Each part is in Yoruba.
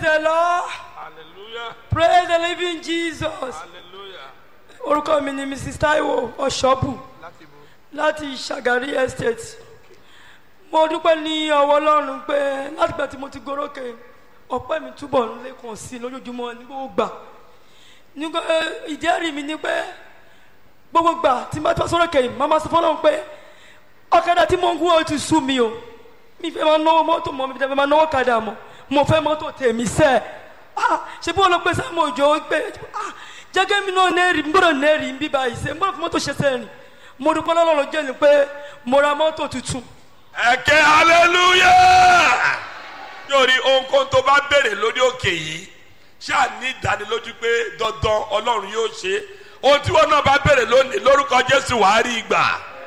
the Lord. Hallelujah. Praise the living Jesus. Hallelujah. Orúkọ mi ni Mrs. Taiwo Ọ̀ṣọ́bù Láti bo. láti Ṣàgárí Estate. Mo dúpẹ́ ní ọwọ́ Ọlọ́run pé látìgbà tí mo ti gorókè ọpẹ́ mi túbọ̀ ń lékun sí i lójoojúmọ́ ní gbogbo gbà. Nígbà eh, ìjẹ́rìí mi ni pé gbogbo gbà tí n bá tọ́ sórókè yìí, màmá sọ fọ́lọ́run pé ọ̀kadà tí mo ń gún ọ ti sú mi o. Mi fẹ́ máa náwó mọ́tò mọ́ mi fẹ́ máa náwó kadà mọ́. Mo fẹ́ mọ́tò tèmi sẹ́ẹ̀. Ah, ṣe bí wọn lọ pé sáàmù òjò pé ah, jẹ́gẹ́ mi náà nẹ́ẹ̀rì ń gbọ́dọ̀ nẹ́ẹ̀rì ń bí báyìí ṣe ń gbọ́dọ̀ fún mọ́tò ṣe sẹ́ẹ̀rì mo dúpẹ́ lọ́lọ́run jẹ́ ni pé mo ra mọ́tò tuntun Ẹ̀kẹ́ hallelujah. Yóò rí ohunkóhun tó bá béèrè lórí òkè yìí. Ṣáà ní ìdánilójú pé dandan Ọlọ́run yóò ṣe. Ohun tí wọn náà bá béèrè lónìí lórúkọ Jésù wàá rí ìgbà.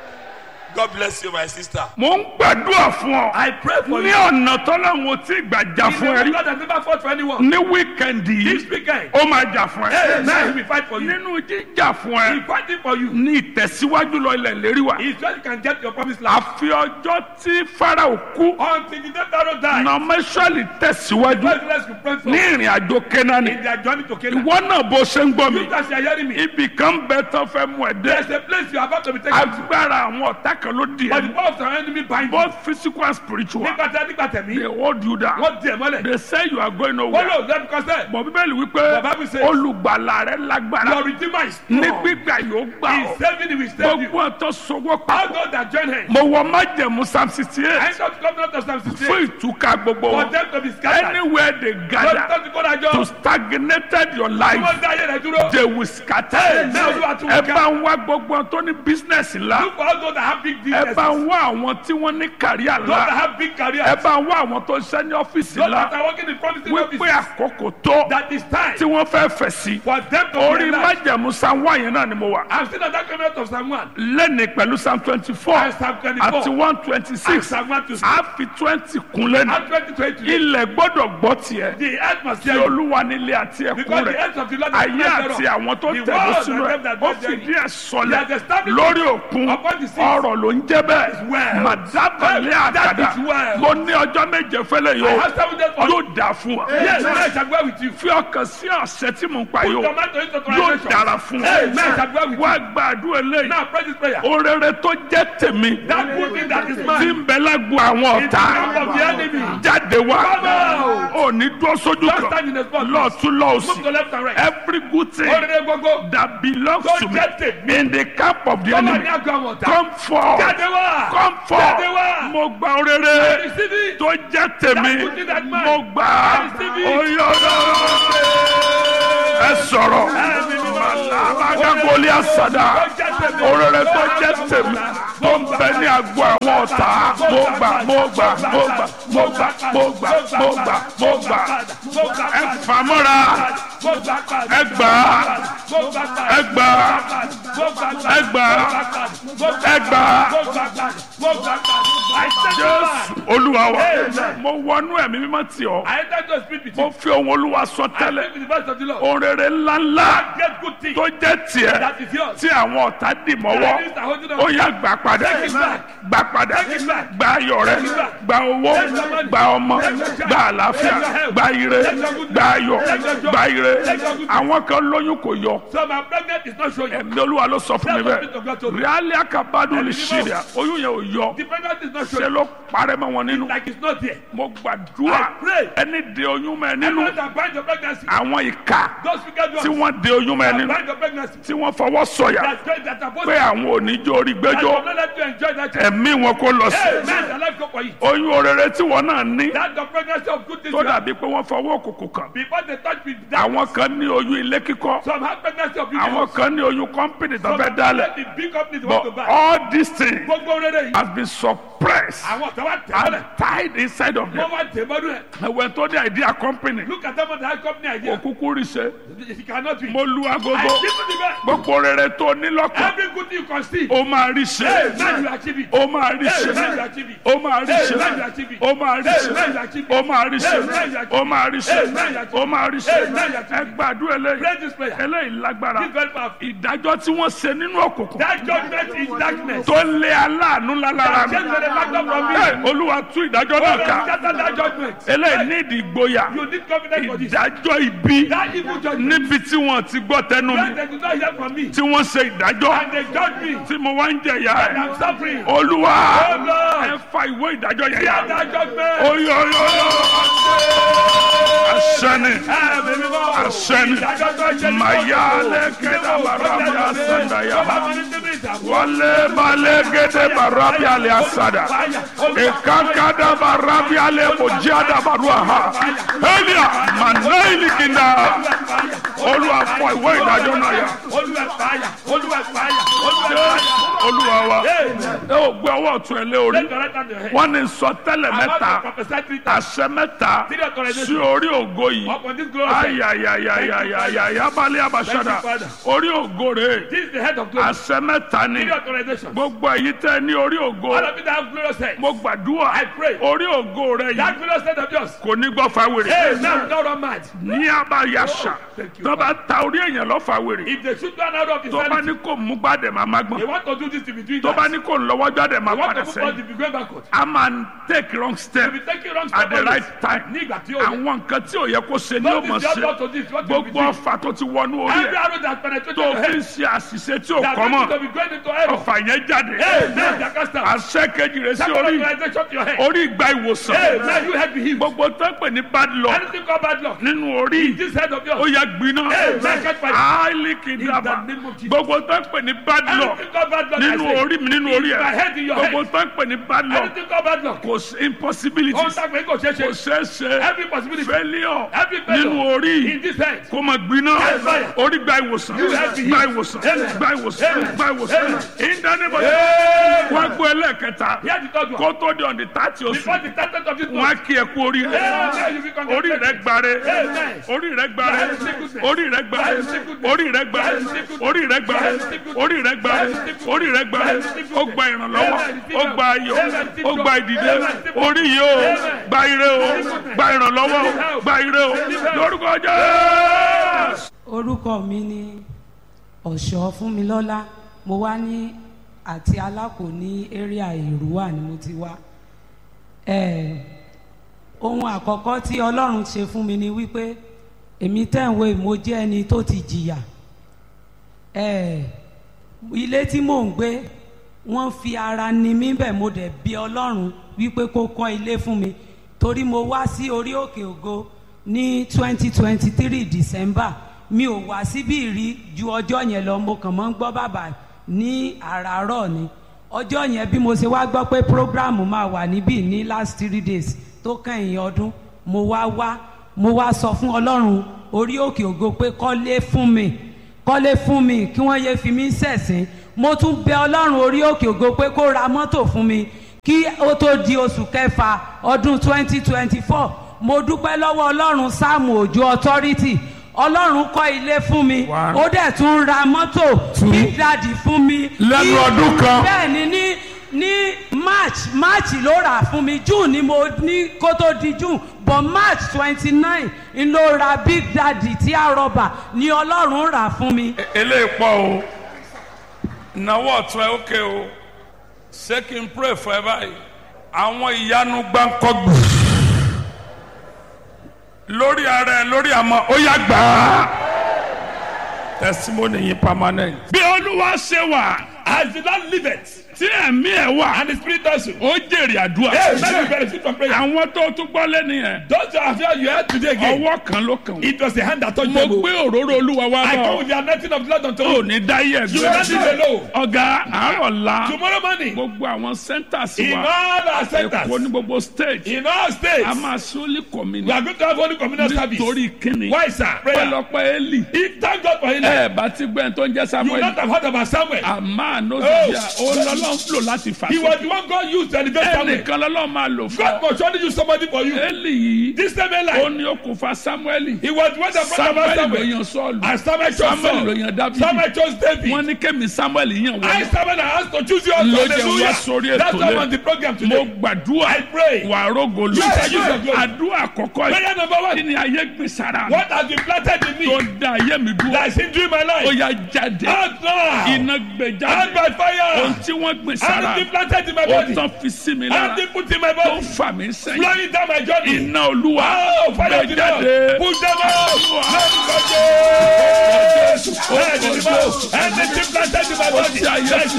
God bless you my sister. mo ń gbàdúrà fún ọ. I pray for ní you. ọ̀nà tọ́lọ́run ò tí ì gbà jà fún ẹ rí. God has never fought for anyone. ní wíkẹ̀ndì This yìí weekend, ó máa jà fún hey, now he ẹ. will fight for you. nínú jíjà fún He ẹ fighting for you. ní ìtẹ̀síwájú lọ ilẹ̀ lérí wa. He said you can get your promised land. àfi ọjọ́ tí farao kú Until the day Pharaoh died, nọmẹsọ̀lì tẹ̀síwájú God bless you pray for ní ìrìn àjò kẹ́nání. in their journey to Canaan. ìwọ náà bó ṣe ń gbọ́ mi You guys are hearing me. ibì kan bẹ tó fẹ́ mú ẹ There's dé. a place you are about to be taken to. agbára àwọn ọ̀tá kan ló di But the ẹ. power of the enemy bind you. both physical and spiritual Nígbà tí a nígbà tẹ̀mí, they hold you down. wọ́n di ẹ̀ mọ́lẹ̀. they say you are going Wọ́n nowhere. lò lẹ́nu kọ́sẹ̀. bọ̀ bíbélì wípé Bàbá mi say- olùgbàlà rẹ lágbára Your redeemer is ní strong. gbígbà yóò gbà He ọ́ is saving you, he will save you. gbogbo ọ̀tọ̀ sọwọ́ All papọ̀ those that join him. mo wọ májẹ̀mú psalm sixty I eight don't come out of Psalm fún 68 ìtúká gbogbo for wọn them to be scattered. anywhere they Lọ́dún gather tó ti kó dájọ́. to stagnated your Tí life wọ́n dá ayé rẹ̀ dúró. they will scatter Amen. Olúwa tún ẹ ká. bá ń wá gbogbo wọn tó ní business ńlá Look for all those that have big ẹ businesses. bá ń wá àwọn tí wọ́n ní kàríà Those that ńlá have big careers. ẹ bá ń wá àwọn tó ń ṣe ní ọ́fíìsì Those that ńlá are working in promising wípé offices. àkókò tó That is time tí wọ́n fẹ́ fẹ̀ sí for them to orí realize. májẹ̀mú psalm one yẹn náà ni mo wà. I'm still at that comment of Psalm 1. lẹ́ni pẹ̀lú psalm twenty four And Psalm 24. àti one twenty And six Psalm 1 to 6. a fi twenty kun lẹ́nu And 2020. ilẹ̀ gbọ́dọ̀ gbọ́ tiẹ̀ The earth must tí hear you. olúwa nílé àti ẹ̀kún Because the rẹ̀ earth of the Lord is ayé not àti thereof. àwọn tó The tẹ̀lé world sínú and ẹ̀ them that ó dwell fìdí therein. ẹ̀ sọlẹ̀ He has established lórí òkun upon the sea. ọ̀rọ̀ ló ń jẹ́ bẹ́ẹ̀ well. màdábàlẹ̀ That àkàdá is well. mo ní ọjọ́ méje fẹ́lẹ̀ I yóò have seven days for you. yóò dà fún wa Yes, I shall go with you. fi ọkàn sí ọ̀sẹ̀ tí mo ń pa Put yóò your mind to his yóò authorization. dára fún Amen. I wa shall go with wá you. gbàdúrà eléyìí Now pray this prayer. orere tó jẹ́ tèmi That good thing that is tí mine. ń bẹ lágbo àwọn In the camp ọ̀tá of the enemy. jáde wá Come out. ò ní dúró sójú Just kan stand in the spot. lọ́ọ̀tún Move to lọ́ọ̀sì left and right. every good thing Orere gbogbo. that belongs Tó to me jẹ́ tèmi. in the camp of the Tó wà enemy ní àgọ́ àwọn ọ̀tá. come forth Jáde wá. come Jáde forth wá. mo gba orere Receive it. tó jẹ́ tèmi That good thing that mine. mo gbà á Receive it. oyè ẹ sọ̀rọ̀ alágàgọ́lì àsàdà orere tó jẹ́ tèmi tó ń bẹ ní agbo àwọn ọ̀tá mo gbà mo gbà mo gbà mo gbà mo gbà mo gbà mo gbà ẹ fàmọ́ra ẹ gbà ẹ gbà ẹ gbà ẹ gbà jésù olúwa wa mo wọnú ẹ̀mí mímọ́ tì ọ́ I enter to speak with mo you. fi ohun olúwa sọ I tẹ́lẹ̀ speak with the voice of the Lord. orere ńláńlá Get good thing. tó jẹ́ tiẹ̀ That is yours. tí àwọn ọ̀tá dì mọ́wọ́ Enemies are holding on. ó yá gbà padà Take it back. gbà padà Take it back. gba ayọ̀ rẹ Take it back. gba owó Take your money. gba ọmọ Take your child. gba àlàáfíà Take your health. gba ire Take your goodness. gba ayọ̀ Take your joy. gba ire Take your goodness. àwọn kan lóyún kò yọ So my pregnant is not showing. ẹ̀mí olúwa ló sọ fún mi That's what Spirit of God bẹ́ẹ̀ told me. ríálí àkàbádùn lè Ẹ̀mí ṣe mímọ́. rẹ̀ oyún yẹn ò yọ The pregnant is not ṣe showing. ló parẹ́ mọ́ wọn nínú Like it's not there. mo gbàdúrà I pray. ẹni de oyún mọ́ ẹ nínú Everyone that bind your pregnancy. àwọn ìka Those wicked tí ones wọ́n de oyún mọ́ ẹ that nínú bind your pregnancy. tí wọ́n fọwọ́ sọ̀yà That's great. That are both. pé àwọn oníjó orí That gbẹ́jọ́ will not let you enjoy that child. ẹ̀mí wọn kó lọ sí Hey, man, the life go for you. oyún orere tí wọn náà ní That's the pregnancy of good things. tó you have. dàbí pé wọ́n fọwọ́ òkùnkùn kàn Before they touch with that. àwọn kan ní oyún ilé kíkọ́ Some have pregnancy of àwọn beauty. kan ní oyún kọ́mpìnì tó Some fẹ́ have dálẹ̀ the big companies want to but buy. all these things Gbogbo rere yìí. has been suppressed Àwọn ọ̀tá wa tẹ̀ mọ́lẹ̀. and tied inside of them Wọ́n wá tẹ̀ mọ́lẹ̀. ẹ̀wẹ̀ tó ní idea company Look at them on the high company idea. òkúkú rí ṣe It cannot be. mo lu I agogo give you the best. gbogbo rere tó ní lọ́kàn Every good thing you conceive. ó máa rí ṣe Hey, man, you achieve it. ó máa rí Hey, ṣe man, you achieve it. ó máa rí ṣe Hey, man, you achieve it. ó máa rí Hey, ṣe man, you achieve it. ó máa rí ṣe Hey, man, you achieve ó máa rí ṣe Hey, man, you achieve ó máa rí ṣe Hey, man, you achieve ẹ gbàdúrà eléyìí Pray this prayer. eléyìí lágbára This very powerful. ìdájọ́ tí wọ́n ṣe nínú òkùnkùn That judgment is darkness. tó lé aláàánú lálára That mi change the factor from me. Ẹ, olúwa tú ìdájọ́ Oh, náà Lord, ká scatter that judgment. eléyìí ní ìdí ìgboyà You need confidence for this. ìdájọ́ ibi That evil judgment. níbi tí wọ́n ti gbọ́ tẹnu mi When they do not hear from me. tí wọ́n ṣe ìdájọ́ And they judge me. tí mo wá ń jẹ̀yà And ẹ̀ I'm suffering. olúwa Oh, Lord. ẹ fa ìwé ìdájọ́ yẹn Hear yá that judgment. oyoyoyo asẹni asẹni mayale kẹdà barabi asandaya wale bale gede barabi ale asada ekankada barabi ale mojada baruaha elia manaili kinda olúwa fọ ìwé ìdájọ́ náà yá olúwa wa ẹ ò gbé ọwọ́ ọ̀tún ẹ lé orí wọ́n ní sọtẹ́lẹ̀ mẹ́ta àṣẹ mẹ́ta sí orí ògo yìí ayayayayaya balẹ̀ abasada orí ògo rẹ̀ This is the head of glory. àṣẹ mẹ́ta ni Three authorizations. gbogbo èyí tẹ́ ní orí ògo All of you that have glorious head. mo gbàdúrà I pray. orí ògo rẹ̀ That yìí glorious head of yours. kò ní gbọ́ fáwèrè Hey, now don't run mad. ní abayasa thank you, tó bá ta orí èèyàn lọ fáwèrè If they shoot one out of his tó bá sanity, ní kò mú gbàdẹ̀ máa má they gbọ́n want to do this to be doing tó bá that. ní kò ń lọ́wọ́ jáde máa They want padà to put us sẹ́yìn to be going backward. a máa ń take wrong step To be taking wrong at the step right time Ní ìgbà tí ó yẹ. àwọn nǹkan tí ò yẹ kó ṣe ni ó Don't mọ̀ is the ṣe other to this. What will be gbogbo doing? ọfà tó ti wọnú orí Every ẹ̀ arrow that penetrated tó your fi ń head. ṣe àṣìṣe tí ò They are kọ́ going to mọ́ be going into error. ọfà yẹn jáde Hey, now they are cast out. àṣẹ kejì rẹ̀ sí Second orí authorization to your head. orí ìgbà ìwòsàn Hey, now you head be healed. gbogbo tó ń pè ní bad luck Anything called bad luck. nínú orí This head of ó yours. yẹ gbiná Hey, man, catch fire. áìlì In kìdàbà the name of Jesus. gbogbo tó ń pè ní bad luck Anything called bad luck. I nínú say. orí mi nínú orí In my ẹ̀ head, in your gbogbo head. tó ń pè ní bad luck Anything called bad luck. kò sí impossibility Ó ń sàgbé kò ṣeé kò ṣe. ṣeé ṣe Every possibility. failure Every failure. nínú orí In this head. kó máa gbiná Yes, fire. orí gba ìwòsàn You have to gba heal. ìwòsàn Amen. gba ìwòsàn Amen. gba ìwòsàn Amen. ìdánimọ̀ Amen. wọ́n gbọ́ ẹlẹ́ẹ̀kẹta Here's the third one. kó tó di ọ̀dì tààtì oṣù Before the started of this wọ́n á month. kí ẹ kú orí rẹ Amen. You be orí rẹ congratulated. gbare Amen. orí rẹ gbare That is sickness. orí rẹ gbare That is sickness. orí rẹ gbare That is sickness. orí rẹ gbare That is sickness. orí rẹ gbare That is sickness. orí rẹ gbare That is sickness. ó gba ìrànlọ́wọ́ Amen. ó gba ayọ̀ Amen. ó gba ìdìde Amen. orí yìí ó Amen. gba ire o gba ìrànlọ́wọ́ o gba ire o lórúkọ Jésù. orúkọ mi ni ọ̀ṣọ́ fúnmilọ́lá mo wá ní àti alákò ní area èrúwà ni mo ti wá Eh, ohun àkọ́kọ́ tí ọlọ́run ṣe fún mi ni wípé èmi tẹ̀wé mo jẹ́ ẹni tó ti jìyà Eh, ilé tí mò ń gbé wọ́n fi ara ni mí bẹ̀ mo dẹ̀ bí ọlọ́run wípé kó kọ́ ilé fún mi torí mo wá sí orí òkè ògo ní twenty twenty three december mi ò wá síbí rí ju ọjọ́ yẹn lọ mo kàn mọ́ ń gbọ́ bàbà ní àràárọ̀ ni ọjọ́ yẹn bí mo ṣe wá gbọ́ pé program máa wà níbí ní last three days tó kẹ́yìn ọdún mo wá wá mo wá sọ fún ọlọ́run orí òkè ògo pé kọ́lé fún mi kọ́lé fún mi kí wọ́n yéé fi mí ṣẹ̀sín mo tún bẹ ọlọ́run orí òkè ògo pé kó ra mọ́tò fún mi kí ó tó di oṣù kẹfà ọdún 2024 mo dúpẹ́ lọ́wọ́ ọlọ́run sáàmù òjò authority ọlọ́run kọ́ ilé fún mi One. ó dẹ̀ tún ra mọ́tò big daddy fún mi Lẹ́nu Ní- ọdún kan. bẹ́ẹ̀ ni ní ní march march ló rà fún mi june ni mo ní kó tó di june but march twenty nine n ló ra big daddy tí a rọba ni ọlọ́run rà fún mi. eléyìí pọ̀ o ìnáwó ọ̀tún ẹ̀ ókè o ṣé kí n pray fún ẹ báyìí àwọn ìyanu gbáǹkọ́gbù lórí ara ẹ lórí àmọ́ ó yá gbà á testimony yìí permanent. bí olúwa ṣe wà As the Lord liveth, tí ẹ̀mí ẹ̀ wà and the Spirit also. ó jèrè àdúrà. Hey, let me benefit from prayer. àwọn tó tún gbọ́ lẹ́nu yẹn Those that have heard you heard today again. ọwọ́ kan ló kàn wọ́n. It was the hand that touched mo them. gbé òróró olúwa wá I come bọ̀ with the anointing of the Lord unto ò you. ní dáyé You will not ẹgbẹ́. live alone. ọ̀gá àárọ̀ la Tomorrow morning, gbogbo àwọn centers in wa all our èkó centers, ní gbogbo state in all states, a máa sólì we kọ́mínì are going to have only communal service. nítorí kíni Why, sir? Prayer. pẹlọpẹ eli If thank God for him, ẹ bá ti gbẹ́ tó ń jẹ́ you will samuel not have heard about Samuel. àmà Oh, nọ́sọ̀bíà ó lọ́lọ́ lọ́lọ́run lò láti fà He sókè. was the one God used to elevate Samuel. ẹnìkan lọ́lọ́run máa lò fún God ọ. must surely use somebody for you. Élì yìí This same ó Eli, ní okùnfà Sámúẹ́lì. he was the one that brought Samuel about ló Samuel. yan Sọ́ọ̀lù. And Samuel chose Samuel ló Saul. yan Dáfídì. Samuel chose David. wọ́n ní kémi Samuel yàn I wọlé. Samuel I asked to choose you also. Ló jẹ́ wá sórí Hallelujah. ètò That's why I'm lé. on the program mo today. gbàdúrà I pray. wà rógolo. You shall use your glory. àdúrà àkọ́kọ́ Prayer yìí. number kí one. ni ayé gbé sára mi. What has been planted in tó me da ayé mi dúró. that is hindering my ó life? yá jáde. Out now. iná gbé Out jáde. by ohun fire. tí wọ́n gbé sára Anything planted in my ó body. tán fi sí mi lára Anything put in my tó body. ń fà mí sẹ́yìn. Blowing down my journey. iná olúwa Oh, fire gbé of the Lord. jáde. Push them out. Let me go. Anything planted in my Ó body. ti ayé